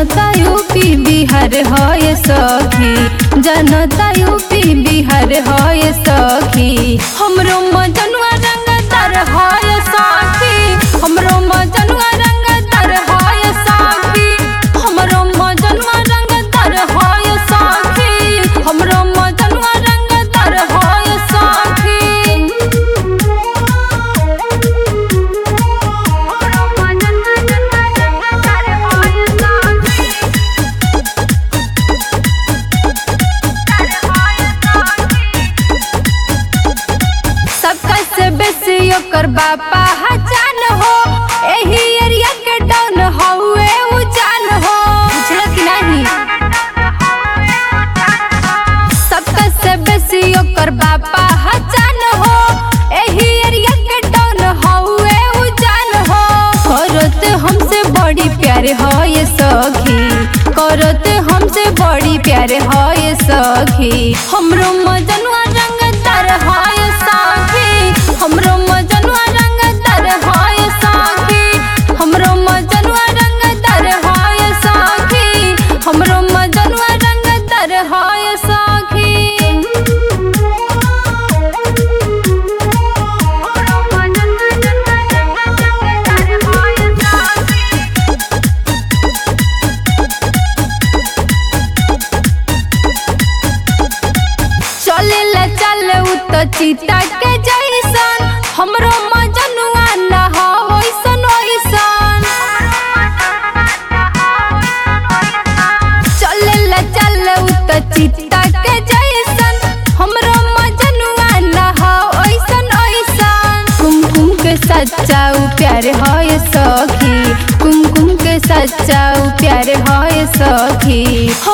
जनता यूपी बिहार है सखी जनता यूपी बिहार है सखी हमरो मजनुआ रंगदार है सखी हमरो मजनुआ रंगदार है सखी हमरो मजनुआ रंगदार है सखी हमरो मजनुआ रंगदार है सखी सबका से बेसी ओकर बापा हजान हो एही एरिया के डॉन हउए उजान हो बुझल कि नहीं सबका से बेसी ओकर बापा हजान हो एही एरिया के डॉन हउए उजान हो करत हमसे बड़ी प्यार हो ये सखी करत हमसे बड़ी प्यार हो ये सखी हमरो मजनुआ रंगदार हो ये सखी हमरो मजनुआ रंगदार हो ये सखी हमरो मजनुआ रंगदार हो ये सखी हमरो मजनुआ रंगदार हो ये सखी चलेला चल उ त चीता के जैसन हमरो मजनुआ न हो ओइसन ओइसन चलेला चल उ त चीता के जैसन हमरो मजनुआ न हो ओइसन ओइसन कुमकुम के सच्चा उ प्यार है सखी कुमकुम के सच्चा उ प्यार है सखी